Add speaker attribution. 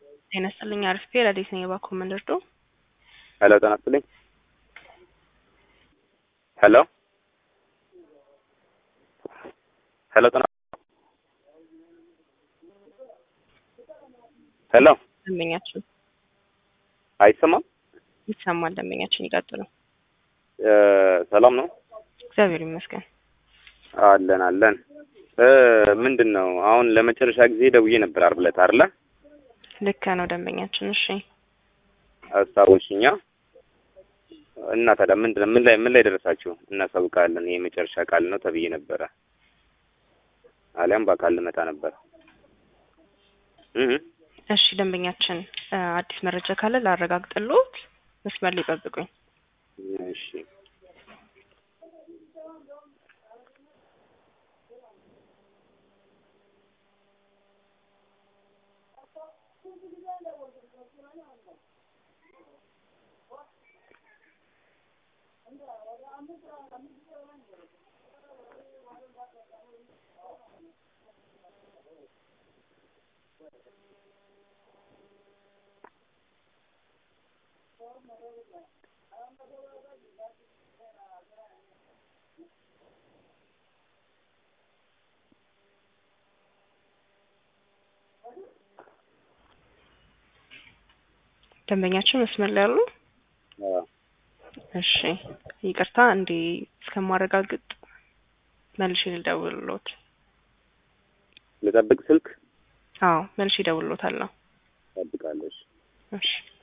Speaker 1: ጤና ይስጥልኝ አርፌ ረዴት ነኝ የባኮ መንደርዶ
Speaker 2: ሄሎ ጤና ይስጥልኝ ሄሎ ሄሎ ጤና ሄሎ
Speaker 1: ደንበኛችን
Speaker 2: አይሰማም
Speaker 1: ይሰማል። ደንበኛችን ይቀጥሉ።
Speaker 2: እ ሰላም ነው
Speaker 1: እግዚአብሔር ይመስገን።
Speaker 2: አለን አለን እ ምንድን ነው አሁን ለመጨረሻ ጊዜ ደውዬ ነበር ዓርብ ዕለት አይደለ
Speaker 1: ልክ ነው ደንበኛችን። እሺ
Speaker 2: አስታወሽኛ እና ታዲያ ምንድን ነው ምን ላይ ምን ላይ ደረሳችሁ? እናሳውቃለን ይሄ የመጨረሻ ቃል ነው ተብዬ ነበረ። አሊያም በአካል ልመጣ ነበር። እህ
Speaker 1: እሺ ደንበኛችን እ አዲስ መረጃ ካለ ላረጋግጥልዎት፣ መስመር ላይ ይጠብቁኝ።
Speaker 2: እሺ
Speaker 1: ደንበኛችን መስመር ላይ አሉ?
Speaker 2: አዎ
Speaker 1: እሺ ይቅርታ እንዴ እስከማረጋግጥ መልሼ ልደውልልዎት።
Speaker 2: ልጠብቅ ስልክ
Speaker 1: አዎ መልሼ እደውልልዎታለሁ።
Speaker 2: ጠብቃለሽ
Speaker 1: እሺ